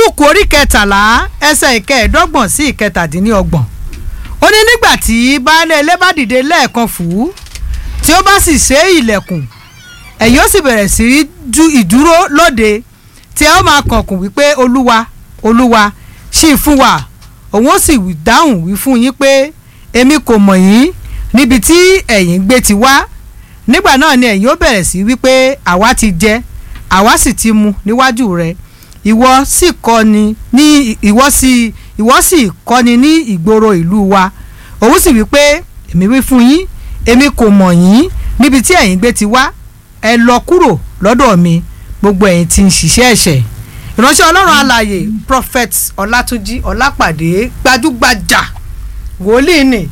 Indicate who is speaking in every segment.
Speaker 1: lúùkù orí kẹtàlá ẹsẹ̀ ìkẹẹ̀ẹ́dọ́gbọ̀n sí ìkẹtàdínlọ́gbọ̀n ó ní nígbà tí baálé ilé bá dìde lẹ́ẹ̀kan fù ú tí ó bá sì ṣe ilẹ̀kùn ẹ̀yin ó sì bẹ̀rẹ̀ sí í ju ìdúró lóde tí ẹ ó máa kànkùn wípé olúwa olúwa ṣì fún wa òun ó sì wí- dáhùn wí fún yín pé èmi kò mọ̀ yín níbi tí ẹ̀yin gbé ti wá nígbà náà ni ẹ̀yin ó bẹ̀rẹ̀ sí wípé àwa ti jẹ àwa sì ti mu níwájú rẹ ìwọ sì kọ́ni ní ìwọ sì ìwọ sì kọ́ni ní ìgboro ìlú wa òun sì wípé èmi wí fún yín èmi kò mọ̀ yín níbi tí ẹ̀yin gbé ti wá ẹ lọ kúrò lọ́dọ̀ mi gbogbo ẹ̀yin tí ń ṣiṣẹ́ ẹ̀ṣẹ̀ ìránṣẹ́ ọlọ́run alààyè prophet ọlátúnjí ọlápàdé gbajúgbajà wòlíì ni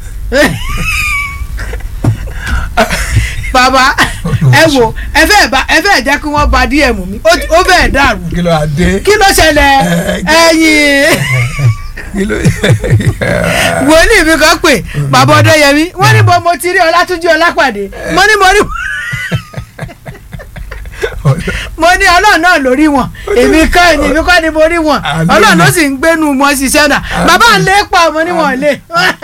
Speaker 1: bàbá ẹ wò ẹ fẹ́ bá ẹ fẹ́ jẹ́ kí wọ́n ba díẹ̀ mú mi ó- ó fẹ́ dàrú
Speaker 2: kí ló adé
Speaker 1: kí ló ṣẹlẹ̀ ẹ̀yìn
Speaker 2: kí ló
Speaker 1: wòlíì mi kan pè bàbá ọdẹyẹmí wọ́n ní bọ́ mo ti rí ọlátúnjí ọlápàdé mo ní mo rí mo ní ọlọ́run náà lórí wọn èmi kọ́ ni èmi kọ́ ni mo rí wọn
Speaker 2: Àmín.
Speaker 1: ọlọ́run ló sì ń gbénu wọn ṣiṣẹ́ náà bàbá ń lé pa ọmọ níwọ̀n lé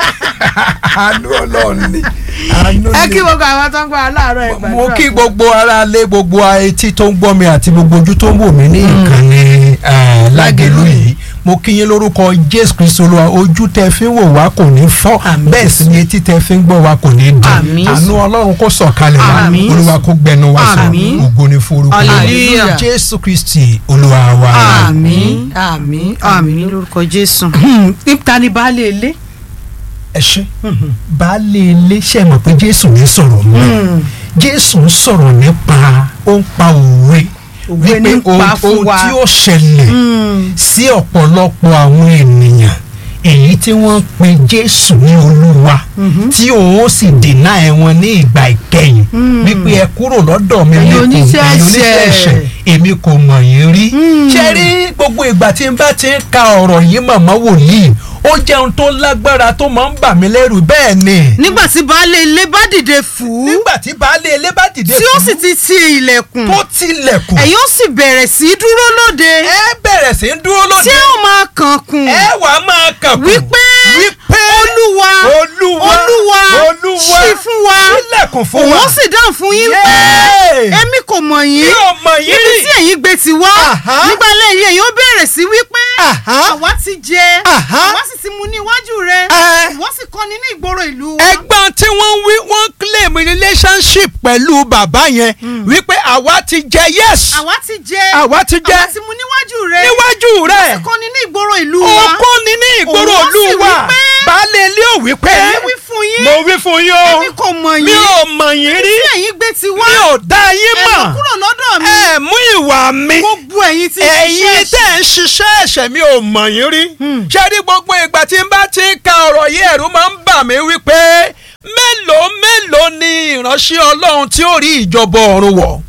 Speaker 2: àánú ọlọ́run ni àánú
Speaker 1: ẹ
Speaker 2: ni.
Speaker 1: kí gbogbo àwọn tó ń gbọ́ aláàárọ̀ ìgbà
Speaker 2: mo kí gbogbo ara lé gbogbo etí tó ń gbọ́ mi àti gbogbo ojú tó ń wò mí ní ìkànnì eh, lágẹ̀lú yìí mo kí yín lórúkọ jésù kristu olúwa ojú tẹ fi ń wò wá kò ní fọ́
Speaker 1: Àmín.
Speaker 2: bẹ́ẹ̀ sì ni etí tẹ fi ń gbọ́ wá kò ní
Speaker 1: Àmín.
Speaker 2: dùn àánú ọlọ́run kó sọ̀kalẹ̀ wá
Speaker 1: Àmín.
Speaker 2: olúwa kó gbẹnu wá sọ
Speaker 1: Àmín.
Speaker 2: ògo ni fún orúkọ rẹ̀.
Speaker 1: Hallelujah.
Speaker 2: jésù kristi olúwa wa.
Speaker 1: àmín àmín àmín
Speaker 3: lórúkọ jésù.
Speaker 1: níta ni baálé ilé
Speaker 2: ẹ ṣe baálé ilé ṣe mọ̀ pé jésù ní sọ̀rọ̀ mọ́ jésù ń sọ̀rọ̀ nípa ó ń pa òwe
Speaker 1: Òwe ní ń pa
Speaker 2: ohun
Speaker 1: fún
Speaker 2: ohun
Speaker 1: wa.
Speaker 2: tí ó ṣẹlẹ̀ sí ọ̀pọ̀lọpọ̀ àwọn ènìyàn èyí tí wọ́n pe jésù ní olúwa tí òun ó sì dènà ẹ̀wọ̀n ní ìgbà ìkẹyìn wípé ẹ kúrò lọ́dọ̀ mi
Speaker 1: Ẹ̀yin
Speaker 2: mi kò-
Speaker 1: oníṣẹ́
Speaker 2: ẹ̀yin
Speaker 1: ẹ̀ṣẹ̀.
Speaker 2: ẹ̀ṣẹ̀ èmi kò mọ̀ yín rí ṣe rí gbogbo ìgbà tí n bá ti ń ka ọ̀rọ̀ yìí màmá wòlíì ó jẹun tó lágbára tó máa ń bà mí lẹ́rù bẹ́ẹ̀ ni
Speaker 3: nígbà tí baálé ilé bá dìde fù ú
Speaker 2: nígbà tí baálé ilé bá dìde
Speaker 3: tí ó
Speaker 2: fún
Speaker 3: sì ti ti ilẹ̀kùn
Speaker 2: tó tilẹ̀kùn
Speaker 3: ẹ̀yin ó sì bẹ̀rẹ̀ sí í dúró lóde
Speaker 2: ẹ bẹ̀rẹ̀ sí í dúró
Speaker 3: tí
Speaker 2: lóde
Speaker 3: ó máa kànkùn
Speaker 2: ẹ wà á máa kàn kù
Speaker 3: wípé
Speaker 2: wípé
Speaker 3: olúwa
Speaker 2: olúwa
Speaker 3: olúwa
Speaker 2: olúwa
Speaker 3: ṣí fún wa
Speaker 2: sílẹ̀kùn fún
Speaker 3: òun
Speaker 2: wa
Speaker 3: ó sì dáhùn fún yín pé
Speaker 2: Yéé!
Speaker 3: èmi kò mọ̀ yín
Speaker 2: mi ò mọ̀ yín
Speaker 3: níbi
Speaker 2: rí
Speaker 3: tí ẹ̀yin gbé ti wá
Speaker 2: Àhá.
Speaker 3: nígbà lẹ́yìn ẹ̀yin ó bẹ̀rẹ̀ sí wípé
Speaker 2: Àhá.
Speaker 3: àwa ti jẹ
Speaker 2: Àhá.
Speaker 3: àwa sì ti mu ní iwájú rẹ
Speaker 2: Ẹ.
Speaker 3: ìwọ sì kọ́ni ní ìgboro ìlú wa.
Speaker 2: ẹ̀gbọ́n tí wọ́n wí wọ́n claim relationship pẹ̀lú bàbá yẹn wípé àwa ti jẹ yes
Speaker 3: àwa ti jẹ
Speaker 2: àwa ti jẹ
Speaker 3: àwa ti mu níwájú rẹ
Speaker 2: níwájú rẹ̀
Speaker 3: kọ́ni ní ìgboro ìlú wa.
Speaker 2: okó ni ní ìgboro
Speaker 3: Òun
Speaker 2: ìlú
Speaker 3: sì
Speaker 2: wa
Speaker 3: wí pé-
Speaker 2: baálé ilé ò wí pé
Speaker 3: èmi wí fún yín
Speaker 2: mo wí fún yín o
Speaker 3: èmi kò mọ̀
Speaker 2: mi
Speaker 3: yín
Speaker 2: ò mọ̀ yín rí
Speaker 3: tí ẹ̀yin gbé ti wá
Speaker 2: mi ò dá yín
Speaker 3: ẹ lọ
Speaker 2: mọ̀
Speaker 3: kúrò lọ́dọ̀ mi
Speaker 2: ẹ mú ìwà mi
Speaker 3: gbogbo ẹ̀yin tí
Speaker 2: ẹ̀yin tẹ̀ ń ṣiṣẹ́ ẹ̀ṣẹ̀ mi ò mọ̀ yín rí ṣé rí gbogbo ìgbà tí n bá ti ń ka ọ̀rọ̀ yìí ẹ̀rù máa ń bà mí wípé mélòó mélòó ni ìránṣẹ́ ọlọ́run tí ó rí ìjọba ọ̀run wọ̀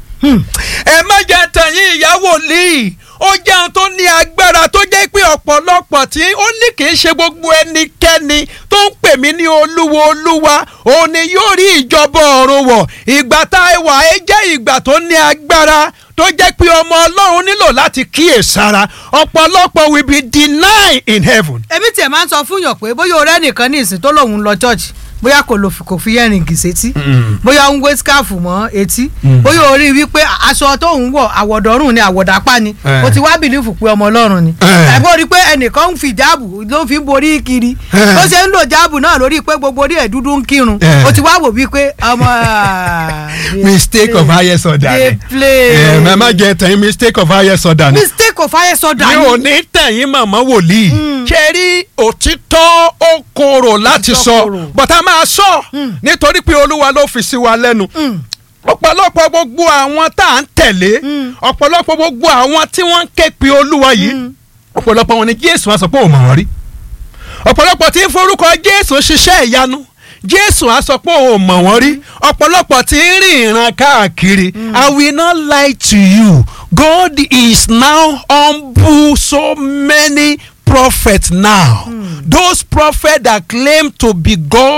Speaker 2: ẹ má jẹ́ tẹ̀yìn ìyàwó lì ó jẹ́ ohun tó ní agbára tó jẹ́ pé ọ̀pọ̀lọpọ̀ tí ó ní kì í ṣe gbogbo ẹnikẹ́ni tó ń pè mí ní olúwo olúwa òun ni yóò rí ìjọba ọ̀run wọ̀ ìgbà tá a wà ẹ jẹ́ ìgbà tó ní agbára tó jẹ́ pé ọmọ ọlọ́run nílò láti kíyèsára ọ̀pọ̀lọpọ̀ will be denied in heaven.
Speaker 1: èmi tiẹ̀ máa ń sọ fún yàn pé bóyá ọ̀rẹ́ nìkan ní ìsìn tó lòun lọ church bóyá kò lò kò fi yẹ́rìngì sétí bóyá ó ń gbé skáàfù mọ́ etí bóyá orí wípé aṣọ tó ń wọ̀ àwọ̀dọ́rùn ni àwọ̀dápá ni
Speaker 2: Eh.
Speaker 1: ó ti wá bìlífù pé ọmọ ọlọ́run ni
Speaker 2: Eh.
Speaker 1: tàbí ó rí pé ẹnìkan ń fi jáàbù ló fi ń borí kiri
Speaker 2: Eh.
Speaker 1: bó ṣe ń lò jáàbù náà lórí pé gbogbo orí ẹ̀ dúdú ń kírun
Speaker 2: Eh.
Speaker 1: ó ti wá wò wípé ọmọ ah, they
Speaker 2: mistake of
Speaker 1: play.
Speaker 2: highest order
Speaker 1: they
Speaker 2: ni.
Speaker 1: play
Speaker 2: ẹ ẹ má jẹ tẹ̀yìn mistake of highest order ni.
Speaker 1: mistake of highest order
Speaker 2: mi ò ní tẹ̀yìn màmá wòlíì. ṣe rí òtítọ́ ó korò láti
Speaker 1: Òtítọ́
Speaker 2: sọ
Speaker 1: korò.
Speaker 2: bọ́tà máa sọ nítorí pé olúwa ló fi sí wa lẹ́nu. ọ̀pọ̀lọpọ̀ gbogbo àwọn tá à ń tẹ̀lé ọ̀pọ̀lọpọ̀ gbogbo àwọn tí wọ́n ń ké pe olúwa yìí ọ̀pọ̀lọpọ̀ wọn ni jésù á sọ pé òun mọ̀ wọ́n rí ọ̀pọ̀lọpọ̀ tí ń forúkọ jésù ṣiṣẹ́ ìyanu jésù á sọ pé òun mọ̀ wọ́n rí ọ̀pọ̀lọpọ̀ tí ń rìn ìran káàkiri i will not lie to you god is now humble so many prophets now those prophets that claim to be god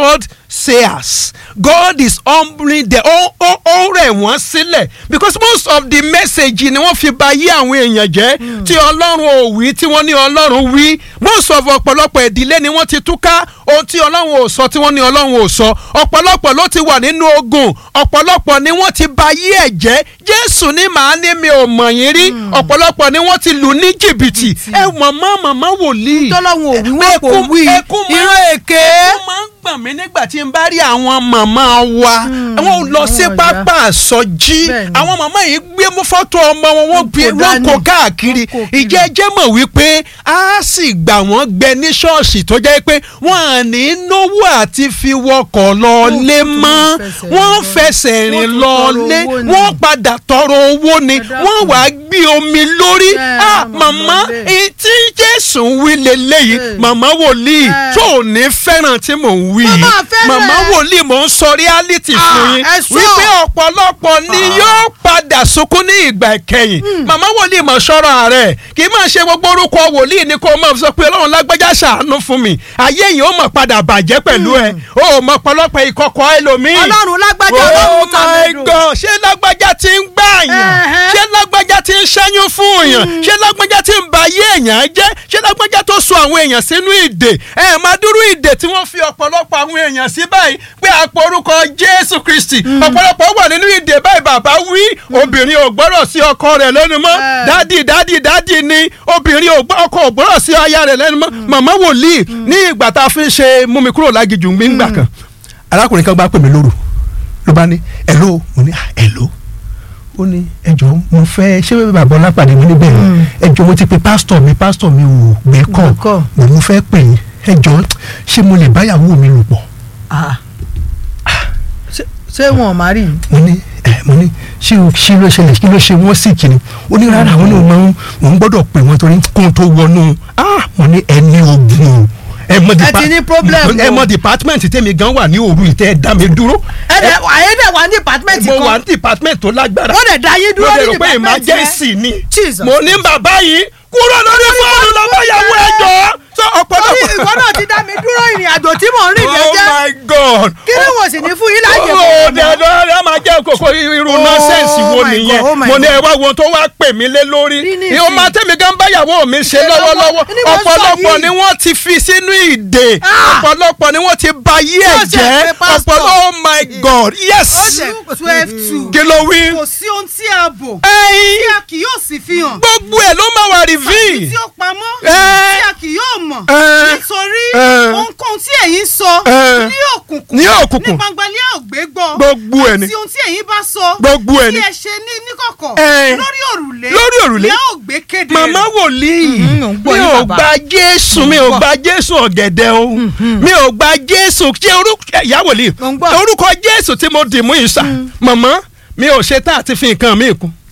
Speaker 2: sayers God is humbling the ó ó ó rẹ̀ wọ́n sílẹ̀ because most of the message ni wọ́n fi ba yí àwọn èèyàn jẹ́ tí ọlọ́run ò wí tí wọ́n ní ọlọ́run wí most of ọ̀pọ̀lọpọ̀ ìdílé ni wọ́n ti túká ohun tí ọlọ́run ò sọ tí wọ́n ní ọlọ́run ò sọ ọ̀pọ̀lọpọ̀ ló ti wà nínú ogun ọ̀pọ̀lọpọ̀ ni wọ́n ti ba yí ẹ̀ jẹ́ jésù ní màá ní mi ò mọ̀ yín rí ọ̀pọ̀lọpọ̀ ni wọ́n ti lù ní jìbìtì ẹ màmá màmá wòlíì
Speaker 1: tọ́lọ́hún ò wí wọ́n kò
Speaker 2: ẹkún-
Speaker 1: wí
Speaker 2: ẹkún máa-
Speaker 1: ìran èké.
Speaker 2: ẹkún máa ń gbọ̀n mí nígbà tí n bá rí àwọn màmá wa àwọn ò lọ sí
Speaker 1: àwọn
Speaker 2: pápá àsọjí
Speaker 1: Bẹ́ẹ̀ni.
Speaker 2: àwọn màmá yìí gbé mú fọ́tò ọmọ wọn wọ́n gbé
Speaker 1: kò
Speaker 2: wọ́n
Speaker 1: dání.
Speaker 2: kó káàkiri
Speaker 1: Wọ́n kó kiri.
Speaker 2: ìjẹ́ jẹ́ mọ̀ wípé a sì gbà wọ́n gbẹ ní ṣọ́ọ̀ṣì tó jẹ́ pé wọ́n à ní náwó àti fi wọkọ̀ lọ
Speaker 1: Wọ́n
Speaker 2: lé
Speaker 1: tún
Speaker 2: mọ́
Speaker 1: fẹsẹ̀
Speaker 2: wọ́n
Speaker 1: rìn lọ.
Speaker 2: fẹsẹ̀
Speaker 1: Wọ́n
Speaker 2: rìn
Speaker 1: tún
Speaker 2: lọ
Speaker 1: tọrọ
Speaker 2: lé
Speaker 1: owó ni.
Speaker 2: wọ́n padà tọrọ owó ni
Speaker 1: Ẹ dákun.
Speaker 2: wọ́n wàá gbé omi lórí
Speaker 1: Ẹ,
Speaker 2: ah
Speaker 1: màmá
Speaker 2: màmá
Speaker 1: lè.
Speaker 2: èyí tí jésù ń wí leléyìí
Speaker 1: Ẹ.
Speaker 2: màmá wòlíì
Speaker 1: Ẹ.
Speaker 2: tó ò ní fẹ́ràn tí mò ń wí
Speaker 1: Màmá
Speaker 2: yìí
Speaker 1: fẹ́ràn
Speaker 2: màmá
Speaker 1: ẹ.
Speaker 2: wòlíì mò ń sọ reality
Speaker 1: Ah,
Speaker 2: fún yín
Speaker 1: ẹ sọ.
Speaker 2: wípé ọ̀pọ̀lọpọ̀ ni yóò padà sunkún ní ìgbà ìkẹyìn màmá wòlíì mọ̀ sọ́rọ̀ rẹ̀ kì í máa ṣe gbogbo orúkọ wòlíì ni kò máa sọ pé ọlọ́run lágbájá ṣàánú fún mi ayé yìí ó mọ̀ padà bàjẹ́ pẹ̀lú ẹ ó mọ̀ pọ̀lọpọ̀ ìkọ̀kọ̀ ẹlòmíì
Speaker 1: ọlọ́run lágbájá
Speaker 2: oh
Speaker 1: ọlọ́run
Speaker 2: my
Speaker 1: tàmẹ́dò.
Speaker 2: god ṣé lágbájá ti ń gbà yàn
Speaker 1: Ẹ̀hẹ́.
Speaker 2: ṣé lágbájá ti ń ṣẹ́yún fún èèyàn ṣé lágbájá ti ń ba ayé èèyàn jẹ́ ṣé lágbájá tó so àwọn èèyàn sínú ìdè ẹ máa dúró ìdè tí wọ́n fi ọ̀pọ̀lọpọ̀ àwọn èèyàn sí báyìí pé àpò orúkọ jésù kristi ọ̀pọ̀lọpọ̀ wà nínú ìdè báyìí bàbá wí obìnrin ò gbọ́dọ̀ sí ọkọ rẹ̀ lẹ́nu mọ́
Speaker 1: Ẹ.
Speaker 2: dádì dádì dádì ni obìnrin ò gbọ́ ọkọ ò gbọ́dọ̀ sí aya rẹ̀ lẹ́nu mọ́ màmá wòlíì ní ìgbà tá a fi ń ṣe mú mi kúrò lágijù gbígbà kan arákùnrin kan bá pè mí lóru ló bá ní ẹ̀ló mo ní ẹ̀ló ó ní ẹjọ́ mo fẹ́ ṣé bàbá ọlápàdé mi níbẹ̀ ni ẹjọ́ mo ti pe pásítọ̀ mi pásítọ̀ mi ò gbé kọ́
Speaker 1: Gbé call.
Speaker 2: mo mo fẹ́ pè yín ẹjọ́ ṣé mo lè báyàwó mi lò pọ̀
Speaker 1: Ah. Ṣé- ṣé wọn ò má rí i.
Speaker 2: mo ní ẹ mo ní ṣé o ṣé ló ṣẹlẹ̀ kí ló ṣe wọ́n sì kìíní ó ní rárá àwọn náà máa ń mò ń gbọ́dọ̀ pè wọ́n torí kóun tó wọnú ah mo ní ẹni ogun o ẹ mọ
Speaker 1: Ẹ ti ní problem
Speaker 2: ẹ
Speaker 1: o.
Speaker 2: mọ department tèmi gan wà ní òru ìtẹ́ ẹ dá mi dúró
Speaker 1: ẹ dẹ̀ ayé dẹ̀ wà ní department
Speaker 2: mo wà
Speaker 1: kan
Speaker 2: ní department tó lágbára
Speaker 1: wọ́n dẹ̀ dá yín
Speaker 2: mo
Speaker 1: dúró
Speaker 2: lè
Speaker 1: ní
Speaker 2: rò pé
Speaker 1: department yẹn.
Speaker 2: emergency ni
Speaker 1: Jesus.
Speaker 2: mo ní bàbá yìí kúrò lórí fóònù lọ́bàyàwó ẹjọ́ sọ
Speaker 1: Orí
Speaker 2: ọ̀pọ̀lọpọ̀.
Speaker 1: ìwọ náà ti dá mi dúró ìrìn àjò tí mò ń rìn
Speaker 2: oh
Speaker 1: jẹ́jẹ́
Speaker 2: my god.
Speaker 1: kí ni wọ́n sì ní fún yín láàyè
Speaker 2: ó
Speaker 1: mọ́?
Speaker 2: dẹ̀dọ̀ ẹ máa jẹ́ kókó irú
Speaker 1: Oh
Speaker 2: nọ́sẹ̀nsì wo
Speaker 1: my
Speaker 2: nìyẹn
Speaker 1: God, oh my
Speaker 2: mo ní
Speaker 1: God.
Speaker 2: ẹ wá wo tó wá pè mí lé lórí
Speaker 1: Rí ní
Speaker 2: ìhun
Speaker 1: ìsìn.
Speaker 2: máa tẹ́mi gan báyàwó mi ṣe
Speaker 1: Ṣe lọ́wọ́-
Speaker 2: lọ́wọ́lọ́wọ́
Speaker 1: ní mo sọ
Speaker 2: ọ̀pọ̀lọpọ̀
Speaker 1: yìí.
Speaker 2: ni wọ́n ti fi sínú ìdè
Speaker 1: Ah!
Speaker 2: ọ̀pọ̀lọpọ̀ ni wọ́n ti ba yí ẹ̀
Speaker 1: Yóò ṣe
Speaker 2: jẹ́
Speaker 1: pé pastor.
Speaker 2: ọ̀pọ̀lọpọ̀ oh my god yes
Speaker 3: ó ṣe twelve two
Speaker 2: kí ló wí.
Speaker 3: kò sí ohun tí a bò tí
Speaker 2: ẹyin
Speaker 3: a kì yóò sì fi hàn
Speaker 2: gbogbo ẹ̀ ló máa wà
Speaker 3: tàbí
Speaker 2: reveal.
Speaker 3: tí ó pamọ́
Speaker 2: Ẹ.
Speaker 3: tí a kì yóò mọ̀
Speaker 2: Ẹ.
Speaker 3: nítorí
Speaker 2: Ẹ.
Speaker 3: ohunkóhun tí ẹ̀yin sọ
Speaker 2: Ẹ.
Speaker 3: ní òkùnkùn
Speaker 2: Ní òkùnkùn.
Speaker 3: ní gbangba ilé ògbé gbọ́
Speaker 2: Gbogbo ẹ̀ ni.
Speaker 3: àti ohun tí ẹ̀yin bá sọ
Speaker 2: Gbogbo ẹ̀ ni.
Speaker 3: tí ẹ ṣe ní níkọ̀kọ̀
Speaker 2: Ẹ.
Speaker 3: lórí òrùlé
Speaker 2: Lórí òrùlé.
Speaker 3: ní ògbé kéde
Speaker 2: màmá wòlíì
Speaker 1: Mhm, ò ń gbọ́
Speaker 2: mi
Speaker 1: yín
Speaker 2: ò
Speaker 1: bàbá.
Speaker 2: gba jésù mi ò gba jésù ọ̀gẹ̀dẹ̀ o mi ò gba jésù ṣé orúkọ ìyá wòlíì
Speaker 1: Ò ń gbọ́.
Speaker 2: orúkọ jésù tí mo dì mú ìsà màmá mi ò ṣe tá àti fi nǹkan mi kún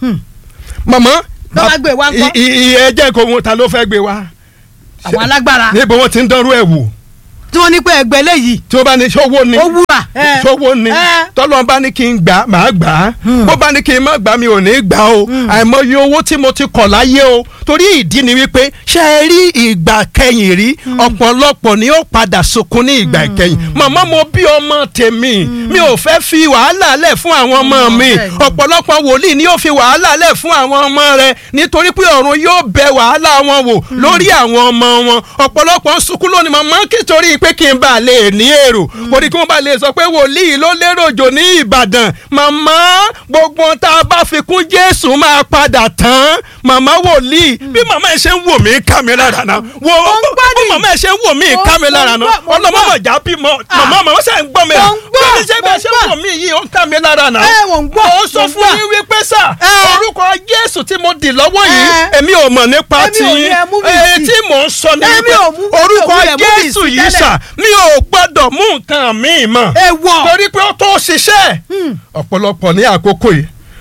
Speaker 2: màmá
Speaker 1: Ló bá gbé wá ńkọ́?
Speaker 2: ìyẹn jẹ́ kó wọn ta ló fẹ́ gbé wá
Speaker 1: àwọn alágbára
Speaker 2: níbo wọn ti ń dánrú ẹ̀ wò
Speaker 1: tí wọ́n ní pé ẹgbẹ́ léyìí
Speaker 2: tí ó bá ní ṣọwọ́ ni
Speaker 1: ó wúrà. ẹ.
Speaker 2: ṣọwọ́ ni
Speaker 1: ẹ.
Speaker 2: tọ́lọ́ bá ní kí n gbà máa gbà á bó bá ní kí n má gbà mi ò ní gbà o àìmọye owó tí mo ti kọ̀ láyé o torí ìdí ni wípé ṣe é rí ìgbà kẹyìn rí ọ̀pọ̀lọpọ̀ ni ó padà sunkún ní ìgbà kẹyìn màmá mo bí ọmọ tèmi mi ò fẹ́ fi wàhálà lẹ̀ fún àwọn ọmọ mi
Speaker 1: bẹ́ẹ̀ ni.
Speaker 2: ọ̀pọ̀lọpọ̀ wòlíì ni yóò fi wàhálà lẹ̀ fún àwọn ọmọ rẹ̀ nítorí pé ọ̀run yóò bẹ wàhálà wọn wò lórí àwọn ọmọ wọn ọ̀pọ̀lọpọ̀ ń sunkún lónìí màmá kìtorí pé kí n bá lè ní èrò kò ní kí wọ́n bá lè sọ pé wòlíì ló lérò jò ní Ìbàdàn màmá gbogbo ohun tá a bá fi kún Jésù máa padà tán màmá wòlíì bí màmá ẹ ṣe ń wò mí ká mi lára náà wo bí màmá ẹ ṣe ń wò mí ká mi lára náà
Speaker 1: mo ń gbọ́, mo ń
Speaker 2: ọlọ́mọ
Speaker 1: gbọ́.
Speaker 2: mọ̀já bímọ màmá màmá ṣe ń gbọ́ mi
Speaker 1: Mo ń gbọ́,
Speaker 2: bí ṣe bẹ́ẹ̀ ṣe ń
Speaker 1: mo ń
Speaker 2: wò mí yìí ó ń ká mi lára náà
Speaker 1: ẹ wò ń gbọ́
Speaker 2: ó sọ
Speaker 1: mo ń
Speaker 2: fún
Speaker 1: gbọ́.
Speaker 2: yín wípé sà
Speaker 1: Ẹ.
Speaker 2: orúkọ jésù tí mo dì lọ́wọ́ yìí
Speaker 1: Ẹ.
Speaker 2: èmi ò mọ̀ nípa
Speaker 1: Èmi ò
Speaker 2: tí
Speaker 1: ní ẹ mú mi
Speaker 2: èyí
Speaker 1: sí.
Speaker 2: tí mò ń sọ ní
Speaker 1: Èmi
Speaker 2: wípé
Speaker 1: ò mú-
Speaker 2: orúkọ
Speaker 1: mi ò wulẹ̀ mú mi
Speaker 2: jésù
Speaker 1: sí
Speaker 2: yìí
Speaker 1: tẹ́lẹ̀.
Speaker 2: sà mi ò gbọ́dọ̀ mú nǹkan mi mọ̀
Speaker 1: Èèwọ̀.
Speaker 2: torí pé ó tó ṣiṣẹ́ ọ̀pọ̀lọpọ̀ ní àkókò yìí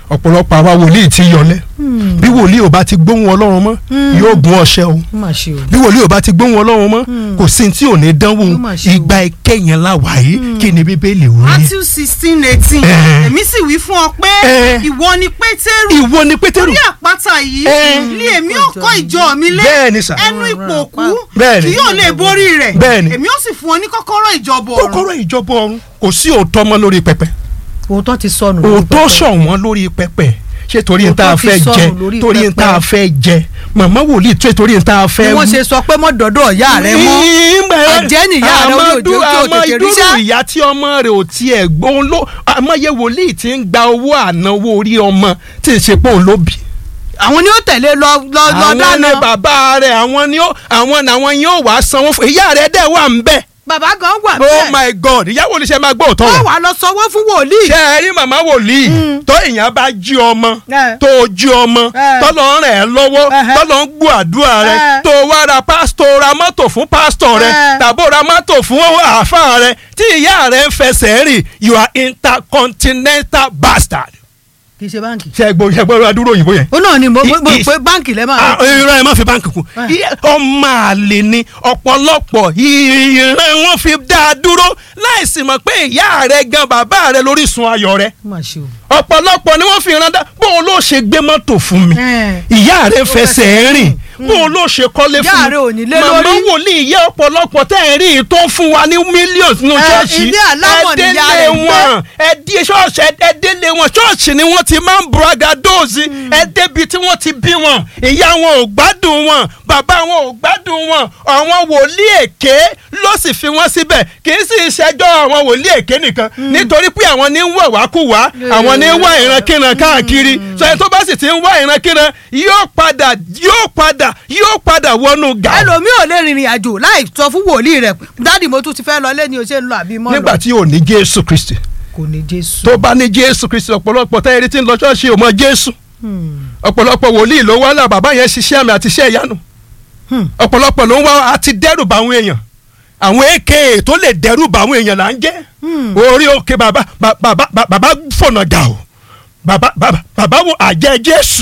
Speaker 2: ọ̀pọ̀lọpọ̀ àwa wòlíì ti yọlẹ̀ bí wòlíì ò bá ti gbóhùn ọlọ́run mọ́ yóò gún ọṣẹ o
Speaker 1: ó mà ṣe o.
Speaker 2: bí wòlíì ò bá ti gbóhùn ọlọ́run mọ́ kò sí tí ò ní dánwò
Speaker 1: Ó mà ṣe o.
Speaker 2: ìgbà ìkẹyìn la wà yìí kí ni bíbélì wí.
Speaker 3: Matthew sixteen eighteen
Speaker 2: Eh.
Speaker 3: èmi sì wí fún ọ pé
Speaker 2: Eh.
Speaker 3: ìwọ ni Pétérù
Speaker 2: ìwọ ni pétérù
Speaker 3: orí àpáta yìí
Speaker 2: Eh.
Speaker 3: ni èmi ò kọ́ ìjọ mi lé
Speaker 2: bẹ́ẹ̀ ni sà
Speaker 3: ẹnu ipò òkú
Speaker 2: Bẹ́ẹ̀ ni.
Speaker 3: kì yóò lè borí rẹ̀
Speaker 2: Bẹ́ẹ̀ ni.
Speaker 3: èmi ó sì fún ọ ní kọ́kọ́rọ́ ìjọba ọ̀run
Speaker 2: kọ́kọ́rọ́ ìjọba ọ̀run kò sí òótọ́ mọ́ lórí pẹpẹ
Speaker 1: òótọ́ ti sọnù. lórí
Speaker 2: òótọ́
Speaker 1: pẹpẹ.
Speaker 2: ṣọ̀wọ́n lórí pẹpẹ ṣé torí n tá a
Speaker 1: Òótọ́ ti
Speaker 2: fẹ́
Speaker 1: sọnù
Speaker 2: jẹ
Speaker 1: lórí
Speaker 2: torí n tá a
Speaker 1: pẹpẹ.
Speaker 2: fẹ́ jẹ màmá wòlíì tó torí n tá a
Speaker 1: bí
Speaker 2: fẹ́
Speaker 1: wọ́n ṣe sọ pé mọ́ dọ́dọ̀ ìyá rẹ mọ́. ẹ̀jẹ̀ nìyá rẹ orí òjò tí ò tètè rí sá.
Speaker 2: àmọ́ ìdúró ìyá tí ọmọ rẹ̀ ò tiẹ̀ gbóhùn ló àmọ́yẹ wòlíì tí ń gba owó ànáwó orí ọmọ tí ń ṣe pé òun ló bì.
Speaker 1: àwọn ni ó tẹ̀lé lọ lọ lọ
Speaker 2: àwọn
Speaker 1: dáná.
Speaker 2: ni bàbá rẹ̀ àwọn ni ó àwọn làwọn yóò wá sanwó fún ìyá rẹ̀ dẹ̀ wà ń bẹ̀.
Speaker 1: bàbá gan wà
Speaker 2: oh
Speaker 1: bẹ́ẹ̀.
Speaker 2: my god ìyàwó ni ṣe máa gbọ́ òótọ́
Speaker 1: wọ́n
Speaker 2: rẹ̀.
Speaker 1: wà lọ sanwó fún wòlíì.
Speaker 2: ṣe ẹ rí màmá wòlíì tó èèyàn bá jí ọmọ
Speaker 1: Eh.
Speaker 2: tó jí ọmọ
Speaker 1: Eh.
Speaker 2: tọ́lọ́ rẹ̀ ẹ́ lọ́wọ́
Speaker 1: Ẹhẹ́.
Speaker 2: tọ́lọ́ ń gbọ́ àdúrà rẹ̀
Speaker 1: Eh.
Speaker 2: tó wá ra pásítọ̀ ra mọ́tò fún pásítọ̀ rẹ̀
Speaker 1: Eh.
Speaker 2: tàbó ra mọ́tò fún àáfàá rẹ̀ tí ìyá rẹ̀ ń fẹsẹ̀ rìn you are intercontinental bastard.
Speaker 1: kì í ṣe báǹkì.
Speaker 2: ṣe gbọ́ ṣe gbọ́ adúró òyìnbó yẹn.
Speaker 1: ó náà ni mo mo mo
Speaker 2: I-
Speaker 1: pé báǹkì lẹ́
Speaker 2: Ah,
Speaker 1: máa.
Speaker 2: irọ́ ẹ má fi báńkì kún
Speaker 1: Eh.
Speaker 2: Iye- ọmọ àlè ni ọ̀pọ̀lọpọ̀ ìran wọn fi dá a dúró láìsí mọ̀ pé ìyá rẹ̀ gan bàbá rẹ̀ lórísun ayọ̀ rẹ̀
Speaker 1: ó mà ṣe o.
Speaker 2: ọ̀pọ̀lọpọ̀ ni wọ́n fi rán dá bóun ló ṣe gbé mọ́tò fún mi
Speaker 1: Eh.
Speaker 2: ìyá rẹ̀ fẹsẹ̀ rìn
Speaker 1: Mm.
Speaker 2: bóun ló ṣe kọ́lé
Speaker 1: Ìyá
Speaker 2: fún
Speaker 1: rẹ̀ ò ní lé
Speaker 2: màmá
Speaker 1: lórí.
Speaker 2: wòlíì ìyá ọ̀pọ̀lọpọ̀ tẹ́ ẹ̀ rí i tó ń fún wa ní mílíọ̀nù nínú
Speaker 1: Eh,
Speaker 2: ṣọ́ọ̀ṣì
Speaker 1: ilé alámọ̀ ni ìyá rẹ̀ ń gbé.
Speaker 2: wọn ẹdí ṣọ́ọ̀ṣì ẹdẹ́lé wọn ṣọ́ọ̀ṣì ni wọ́n ti máa ń bragadóòsì ẹdẹ́bi tí wọ́n ti bí wọn ìyá wọn ò gbádùn wọn bàbá wọn ò gbádùn wọn àwọn wòlíì èké ló sì fi wọ́n síbẹ̀ kì í sì ṣẹjọ́ àwọn wòlíì èké nìkan nítorí pé àwọn ní ń wà wákùwá àwọn ní ń wá ìrankíran káàkiri sọ ẹni tó bá sì ti ń wá ìrankíran yóò padà yóò padà yóò padà wọnú gà
Speaker 1: ẹlòmíì ò lè rìnrìn àjò láì sọ fún wòlíì rẹ̀ dádì mo tún ti fẹ́ lọ lé ní o ṣe ń lọ àbí mọ́ lọ.
Speaker 2: nígbà tí ò ní Jésù Kristi
Speaker 1: kò ní jésù.
Speaker 2: tó bá ní jésù kristi ọ̀pọ̀lọpọ̀ tẹ́ ẹni tí ń lọ ṣọ́ọ̀ṣì ò mọ jésù ọ̀pọ̀lọpọ̀ wòlíì ló wá là bàbá yẹn ṣiṣẹ́ àmì àti iṣẹ́ ìyanu
Speaker 1: Hmm.
Speaker 2: ọ̀pọ̀lọpọ̀ ló ń wá àti dẹ́rù bá àwọn èèyàn àwọn èké tó lè dẹ́rù bá àwọn èèyàn là ń jẹ́ orí òkè bàbá bàbá bàbá bàbá fọ̀nà gà o bàbá bàbá bàbá wo àjẹ́ jésù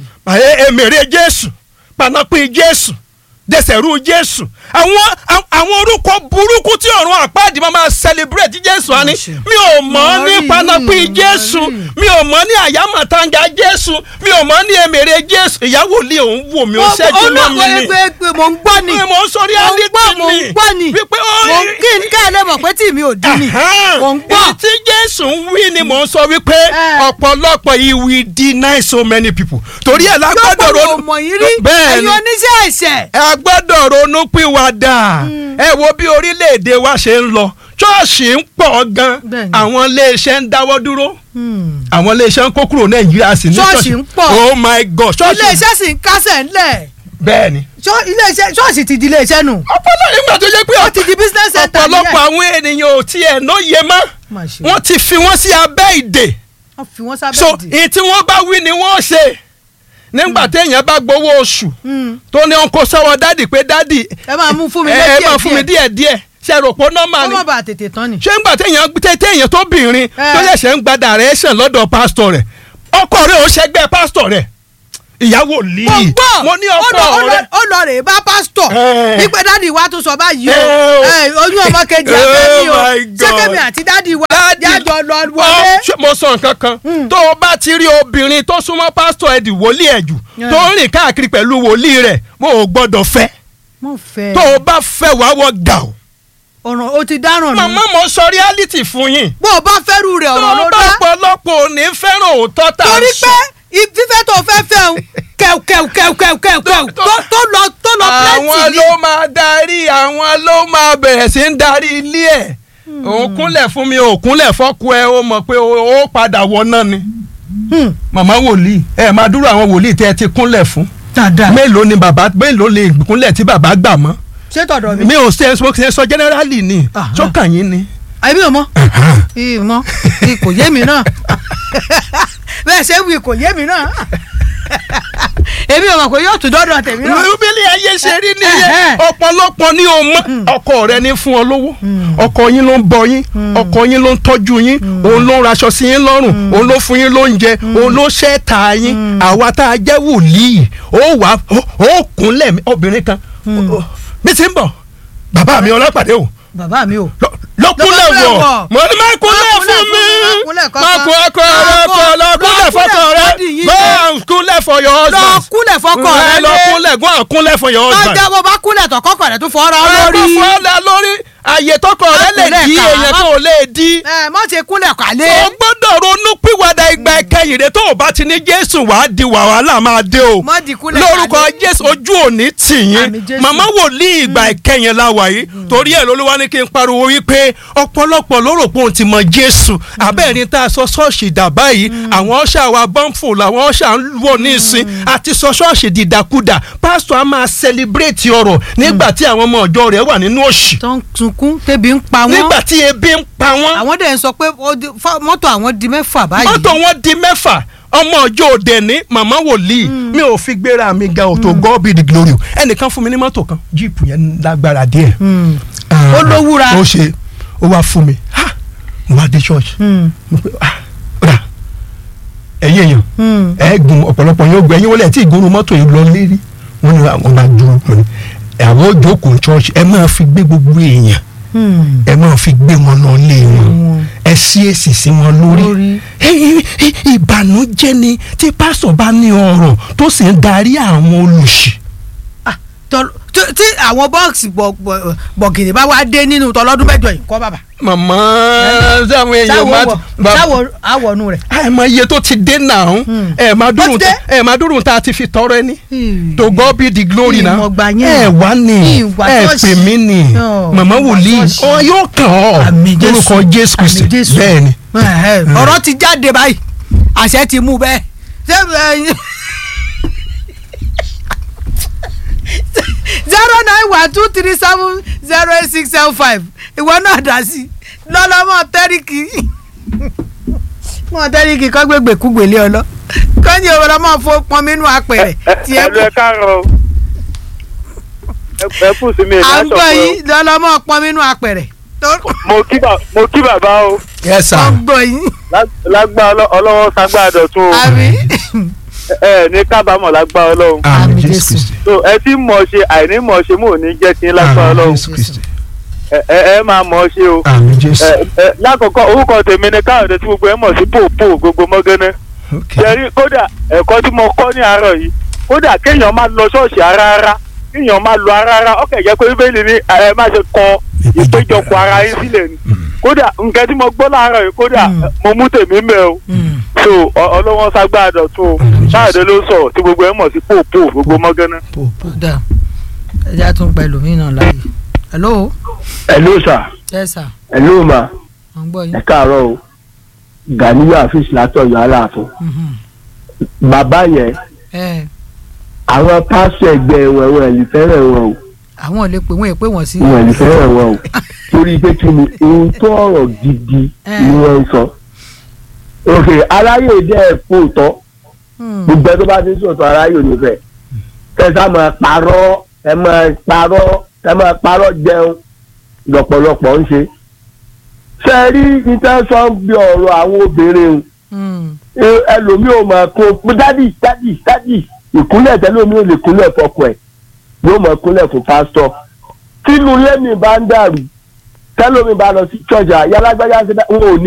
Speaker 2: ẹ- èmèrè jésù panapin jésù dẹsẹ̀rú jésù àwọn àwọn orúkọ burúkú tí ọ̀run àpáàdì máa máa celebrate jésù á ní mi ò mọ̀ ní
Speaker 1: Mọ̀rí,
Speaker 2: panapin jésù
Speaker 1: mọ̀rí.
Speaker 2: mi ò mọ̀ ní àyámọ̀tánga jésù mi ò mọ̀ ní èmèrè jésù ìyàwó lé òun wò mí ó ṣẹ́jú mọ́ mi ni
Speaker 1: pé pé mò ń gbọ́ ni
Speaker 2: Pé mò ń sọ
Speaker 1: mò ń
Speaker 2: reality
Speaker 1: gbọ́ mò ń
Speaker 2: ni.
Speaker 1: gbọ́ ni
Speaker 2: Wípé ó
Speaker 1: mò ń kí n ká ẹ lè mọ̀ pé tí mi ò dín ni
Speaker 2: Ahan.
Speaker 1: mò ń gbọ́.
Speaker 2: Èyí tí jésù ń wí ni mò ń sọ wípé
Speaker 1: Eh.
Speaker 2: ọ̀pọ̀lọpọ̀ he will deny so many people torí ẹ̀ la gbọ́dọ̀
Speaker 1: gbọ́dọ̀
Speaker 2: ronú
Speaker 1: mọ̀ yín rí
Speaker 2: bẹ́ẹ̀
Speaker 1: ẹ̀yin
Speaker 2: ni
Speaker 1: oníṣẹ́ ẹ̀ṣẹ̀.
Speaker 2: ẹ gbọ́dọ̀ ronú pìwàdà ẹ wo bí orílẹ̀-èdè wa ṣe ń lọ ṣọ́ọ̀ṣì ń pọ̀ gan
Speaker 1: Bẹ́ẹ̀ni.
Speaker 2: àwọn iléeṣẹ́ ń dáwọ́ dúró àwọn iléeṣẹ́ ń kó kúrò nàìjíríà sí ní
Speaker 1: Ṣọ́ọ̀ṣì ń pọ̀.
Speaker 2: oh my god ṣọ́ọ̀ṣì
Speaker 1: iléeṣẹ́ sì ń kásẹ̀ ńlẹ̀
Speaker 2: bẹ́ẹ̀ ni
Speaker 1: Ṣọ́- iléeṣẹ́ ṣọ́ọ̀ṣì ti di iléeṣẹ́ nù
Speaker 2: ọ̀pọ̀lọpọ̀ nígbà tó jẹ́ pé
Speaker 1: ó ti di business center
Speaker 2: ọ̀pọ̀lọpọ̀ àwọn ènìyàn ò tiẹ̀ lóye mọ́
Speaker 1: Má ṣe.
Speaker 2: wọ́n ti fi wọ́n sí abẹ́ ìdè
Speaker 1: wọ́n fi wọ́n sábẹ́
Speaker 2: so
Speaker 1: ìdí.
Speaker 2: èyí tí wọ́n bá wí ni wọ́n ṣe nígbà téèyàn bá gbowó oṣù
Speaker 1: Mm.
Speaker 2: tó ní ọkọ sọ́wọ́ dádì pé dádì
Speaker 1: ẹ máa mú fún mi
Speaker 2: ẹ
Speaker 1: lé
Speaker 2: ẹ
Speaker 1: díẹ̀
Speaker 2: máa fún mi díẹ̀ díẹ̀ ṣe rò pé nọ́mà
Speaker 1: kó
Speaker 2: ni
Speaker 1: má bàa tètè tán ni.
Speaker 2: ṣé ńgbà téèyàn tẹ- téèyàn tó bìnrin tó ṣẹ̀ṣẹ̀ ń gba direction lọ́dọ̀ pásítọ̀ rẹ̀ ọkọ rẹ̀ ò ṣẹgbẹ́ pásítọ̀ rẹ̀ ìyàwó lì
Speaker 1: mo
Speaker 2: í
Speaker 1: gbọ́
Speaker 2: mo ní
Speaker 1: ó
Speaker 2: ọkọ
Speaker 1: lọ- ó lọ-
Speaker 2: rẹ̀
Speaker 1: ó lọ rè é bá pásítọ̀
Speaker 2: Eh.
Speaker 1: wípé dádì wa tún sọ báyìí o
Speaker 2: Eh, o.
Speaker 1: Eh, oyún ọmọ kejì
Speaker 2: Oh
Speaker 1: abẹ́ mi o
Speaker 2: my
Speaker 1: ṣé
Speaker 2: God.
Speaker 1: kẹ́mi àti dádì wa
Speaker 2: Dádì-
Speaker 1: jájọ lọ
Speaker 2: Ọ,
Speaker 1: wọlé.
Speaker 2: ṣé mo sọ nǹkan kan tó o bá ti rí obìnrin tó súnmọ́ pásítọ̀ ẹ̀dì wòlíì ẹ̀jù
Speaker 1: Yeah.
Speaker 2: tó ń rìn káàkiri pẹ̀lú wòlíì rẹ̀ mo ò gbọ́dọ̀ fẹ́
Speaker 1: mo fẹ́
Speaker 2: tó o bá fẹ́ wàá wọ gà o.
Speaker 1: ọ̀ràn o ti dáràn nù
Speaker 2: màmá mo sọ reality fún yín
Speaker 1: bó o bá fẹ́rù rẹ̀
Speaker 2: tó
Speaker 1: ọ̀ràn ló
Speaker 2: o bá
Speaker 1: dá
Speaker 2: pọ̀lọpọ̀ ò ní fẹ́ràn òótọ́ tá a
Speaker 1: torí
Speaker 2: sọ.
Speaker 1: pé i- fífẹ́ tó fẹ́ fẹ́ o kẹ̀ù kẹ̀ù kẹ̀ù kẹ̀ù kẹ̀ù kẹ̀ù
Speaker 2: tó-
Speaker 1: tó tó lọ tó lọ
Speaker 2: àwọn
Speaker 1: plenty ni.
Speaker 2: ló máa darí àwọn ló máa bẹ̀rẹ̀ sí ń darí ilé ẹ̀ òun kúnlẹ̀ fún mi òun kúnlẹ̀ fọ́kù ẹ ó mọ̀ pé ó ó padà wọ náà ni
Speaker 1: Hmm.
Speaker 2: màmá wòlíì ẹ máa dúró àwọn wòlíì tẹ́ ẹ ti kúnlẹ̀ fún
Speaker 1: dáadáa
Speaker 2: mélòó ni bàbá mélòó lè kúnlẹ̀ tí bàbá gbà mọ́
Speaker 1: ṣé tọ̀dọ̀ mi.
Speaker 2: mi ò ṣe mo ṣe sọ generally ni
Speaker 1: Aha.
Speaker 2: sọ́kàn yín ni.
Speaker 1: àbí o mọ ìmọ̀ kò yé mi náà bẹ́ẹ̀ ṣe wí kò yé mi náà èmi ò mọ̀ pé yóò tún dọ́dọ̀ tèmi náà.
Speaker 2: bíbélì ayé ṣe rí nìyẹn
Speaker 1: Ẹ̀hẹ́.
Speaker 2: ọ̀pọ̀lọpọ̀ ni o mọ̀ ọkọ rẹ ní fún ọ lówó ọkọ yín ló ń bọ yín ọkọ yín ló ń tọ́jú yín òun ló ń raṣọ sí yín lọ́rùn òun ló fún yín lóúnjẹ òun ló ṣẹ́ta yín àwa tá a jẹ́ wòlíì ó wà ó kúnlẹ̀ mi- obìnrin kan bí ti ń bọ̀ bàbá mi ọlọ́pàdé o
Speaker 1: bàbá mi o.
Speaker 2: lọ- lọ kúnlẹ̀
Speaker 1: kúnlẹ̀
Speaker 2: wọ̀
Speaker 1: wọ̀.
Speaker 2: mo ní má kúnlẹ̀
Speaker 1: Má kúnlẹ̀
Speaker 2: fún mi
Speaker 1: fún mi, má kúnlẹ̀ kankan.
Speaker 2: má kún ọkọ rẹ
Speaker 1: Má
Speaker 2: kọ
Speaker 1: kún-
Speaker 2: lọ kúnlẹ̀
Speaker 1: lọ
Speaker 2: fọkọ
Speaker 1: kúnlẹ̀
Speaker 2: rẹ
Speaker 1: fọ́dì yín
Speaker 2: go
Speaker 1: náà.
Speaker 2: and kúnlẹ̀ for your
Speaker 1: lọ
Speaker 2: husband
Speaker 1: kúnlẹ̀ fọkọ
Speaker 2: ẹ
Speaker 1: rẹ
Speaker 2: lọ
Speaker 1: lé.
Speaker 2: kúnlẹ̀ go and kúnlẹ̀ for your husband.
Speaker 1: ọjà bó bá kúnlẹ̀ tọ̀ kọ́kọ́ rẹ̀ tún fọ́ra ọ lórí.
Speaker 2: ẹ kó fọ́ọ̀lá lórí àyè tọkọ rẹ lè
Speaker 1: kúnlẹ̀
Speaker 2: di
Speaker 1: ká,
Speaker 2: èèyàn
Speaker 1: má-
Speaker 2: tó ò lè di.
Speaker 1: ẹ má ṣe kúnlẹ̀ kálé.
Speaker 2: o gbọ́dọ̀ ronú pìwàdà ìgbà ìkẹyìn rẹ tó o bá ti ní jésù wàá di wàhálà máa dé o
Speaker 1: Má di kúnlẹ̀
Speaker 2: lórúkọ
Speaker 1: kálé.
Speaker 2: jésù ojú òní tì yín
Speaker 1: Àmín Jésù.
Speaker 2: màmá wòlíì ìgbà ìkẹyìn la wà yìí torí ẹ̀ lolúwa ní kí n pariwo wípé ọ̀pọ̀lọpọ̀ ló rò pé òun ti mọ jésù abẹ́ẹ̀ni tá a sọ ṣọ́ọ̀ṣì dà báyìí àwọn ọ̀ṣà wa bọ́ǹfò làwọn ọ̀ṣà ń wọ̀ ní ìsìn àti sọ ṣọ́ọ̀ṣì dìdàkudà pásítọ̀ á máa sẹlẹ̀bírẹ̀tì ọ̀rọ̀ nígbà tí àwọn ọmọ ọjọ́ rẹ̀ wà nínú òṣì
Speaker 1: tó ń sunkún tẹ́bi ń pa wọ́n.
Speaker 2: nígbà tí ebi ń pa wọ́n
Speaker 1: àwọn dẹ̀ ń sọ pé ó di- fá- mọ́tò àwọn di mẹ́fà báyìí.
Speaker 2: mọ́tò wọn di mẹ́fà ọmọ ọjọ́ òde ní màmá wòlíì mi ò fi gbéra mi ga òtò God be the glory o ẹnìkan fún mi ní mọ́tò kan jíìpù yẹn lágbára díẹ̀
Speaker 1: Hmm.
Speaker 2: Ah,
Speaker 1: Ó lówúra.
Speaker 2: ó ṣe ó wá fún mi ha mo wá dé church
Speaker 1: Hmm.
Speaker 2: mo pe ah rà ẹ̀yin èèyàn
Speaker 1: Hmm.
Speaker 2: ẹ gun ọ̀pọ̀lọpọ̀ yóò gbẹ ẹ̀yin wọlé ẹ̀ tí ìgbóhùn mọ́tò yìí lọ lérí wọ́n ní àwọn máa dúró mo ní àwọn òjòkó church ẹ máa fi gbé gbogbo èèyàn
Speaker 1: Hmm.
Speaker 2: ẹ máa fi gbé wọn lọ lé wọn
Speaker 1: Wọn.
Speaker 2: ẹ sí èsì sí wọn lórí
Speaker 1: Lórí.
Speaker 2: Ẹ- ẹ- ìbànújẹ́ ni tí pásọ̀ bá ní ọrọ̀ tó sì ń darí àwọn olùṣì.
Speaker 1: Ah, tọ- tí- tí àwọn bọ́ọ̀sì bọ̀gìnì bá wá dé nínú tọlọ́dún mẹ́jọ yìí kọ́ bàbà.
Speaker 2: màmá sáwọn èèyàn máa
Speaker 1: sáwọ àwọnú rẹ̀.
Speaker 2: ẹ mọ iye tó ti dé náà
Speaker 1: Hmm.
Speaker 2: ẹ máa dúró
Speaker 1: Ó ti dé?
Speaker 2: ẹ máa dúró tá a ti fi tọrọ ẹni to God be the glory náà
Speaker 1: Ìmọ̀gbà yẹn.
Speaker 2: ẹ wá ní
Speaker 1: Ìwà
Speaker 2: ẹ
Speaker 1: ṣọ́ọ̀ṣì.
Speaker 2: pè mí ní
Speaker 1: Ọ̀,
Speaker 2: màmá
Speaker 1: ìwà
Speaker 2: wòlíì
Speaker 1: ṣọ́ọ̀ṣì.
Speaker 2: ọ yóò kàn ọ́
Speaker 1: Àmín Jésù.
Speaker 2: lórúkọ Jésù Kristi
Speaker 1: Àmín Jésù.
Speaker 2: bẹ́ẹ̀ ni.
Speaker 1: Ẹ̀hẹ́, ọ̀rọ̀ ti jáde báyìí àṣẹ ti mú bẹ́ẹ̀. Ṣé, ẹ, zero nine one two three seven zero eight six seven five ìwọ náà dá sí lọ́lọ́mọ tẹ́ríkì mọ tẹ́ríkì kọ́ gbégbé kúgbélé ọlọ́ kọ́ni òwò lọ́mọ fo pọn mínú apẹ̀rẹ̀ tiẹ̀
Speaker 4: ẹlò ẹ káàárọ̀ o. Ẹ- ẹ kù sí mi
Speaker 1: à
Speaker 4: ìlà
Speaker 1: ń gbọ́
Speaker 4: sọ̀kọ̀
Speaker 1: yín lọ́lọ́mọ pọn mínú apẹ̀rẹ̀ tó
Speaker 4: mo kí bà- mo kí bàbá o
Speaker 2: yes sir.
Speaker 1: ń gbọ́ yín
Speaker 4: Lá- lágbá ọlọ́- ọlọ́wọ́ sagbá dọ̀tun o
Speaker 1: àmì
Speaker 4: ẹ ẹ ní kábàámọ̀ lágbá ọlọ́run
Speaker 2: àmín
Speaker 1: Àmín
Speaker 2: Jésù
Speaker 1: Jésù.
Speaker 2: Kristi
Speaker 4: so ẹ ti mọ̀ ṣe àìní mọ̀ ṣe mò ní jẹ́ kí n lágbá
Speaker 2: àmín
Speaker 4: ọlọ́run
Speaker 2: Jésù Kristi
Speaker 4: ẹ ẹ ẹ máa mọ̀ ṣe o
Speaker 2: àmín Jésù.
Speaker 4: ẹ ẹ lákọ̀ọ́kọ́ orúkọ tèmi ni káyọ̀dé tí gbogbo ẹ mọ̀ sí pòpò gbogbo mọ́gánná
Speaker 2: Okay.
Speaker 4: jẹ́rí kódà ẹ̀kọ́ tí mo kọ́ ní àárọ̀ yìí kódà kéèyàn máa lọ ṣọ́ọ̀ṣì rárá kéèyàn máa lọ rárá ọkẹ́ jẹ́ pé bíbélì ní ẹ má ṣe kọ ìpéjọpọ̀ ara yín sílẹ̀ ni kódà nǹkan tí mo gbọ́ láàárọ̀ yìí kódà
Speaker 1: Mm.
Speaker 4: mo mú tèmi mẹ́ o so ọ- ọlọ́wọ́n ságbá dọ̀tun o
Speaker 2: Mm.
Speaker 4: káyọ̀dé ló sọ̀rọ̀ tí gbogbo ẹ mọ̀ sí pòpò gbogbo mọ́gánná.
Speaker 2: Pò, pò.
Speaker 1: dà ẹja tún pẹ̀lú mí náà láàyè hello
Speaker 5: hello sir
Speaker 1: yes sir
Speaker 5: hello ma
Speaker 1: à ń gbọ́ yín.
Speaker 5: ẹ káàárọ̀ o Ganiyu afis látọ̀yọ́ aláàfin
Speaker 1: Mhm.
Speaker 5: bàbá yẹn
Speaker 1: ẹ
Speaker 5: àwọn pásítọ̀ ẹgbẹ́ wọn wọn ẹ̀ lè fẹ́ràn wọn o
Speaker 1: àwọn ò lè pè wọ́n èpè wọ́n sí.
Speaker 5: wọn ẹ̀ lè fẹ́ràn wọn o torí pé kí ni ohun tó ọ̀rọ̀ gidi
Speaker 1: Eh.
Speaker 5: ni wọ́n ń sọ òkè aráyè dẹ́ ẹ̀ fòótọ́
Speaker 1: Hmm.
Speaker 5: gbogbo ẹ tó bá ti ń sọ̀tọ̀ aráyè ò ní fẹ́ kẹsà máa parọ́ ẹ máa parọ́ ẹ máa parọ́ jẹun lọ́pọ̀lọpọ̀ ń ṣe ṣe rí intention bí ọ̀rọ̀ àwọn obìnrin o
Speaker 1: Hmm.
Speaker 5: ẹ- ẹlòmíì ò máa kó dádì dádì dádì ìkúnlẹ̀ tẹ́lómi ò lè kúnlẹ̀ fọkọ ẹ̀ yóò máa kúnlẹ̀ fún pásítọ̀ tínú lẹ́mìí bá ń dàrú tẹ́lómi bá lọ sí church àyálágbájá ṣe dá wọn ò ní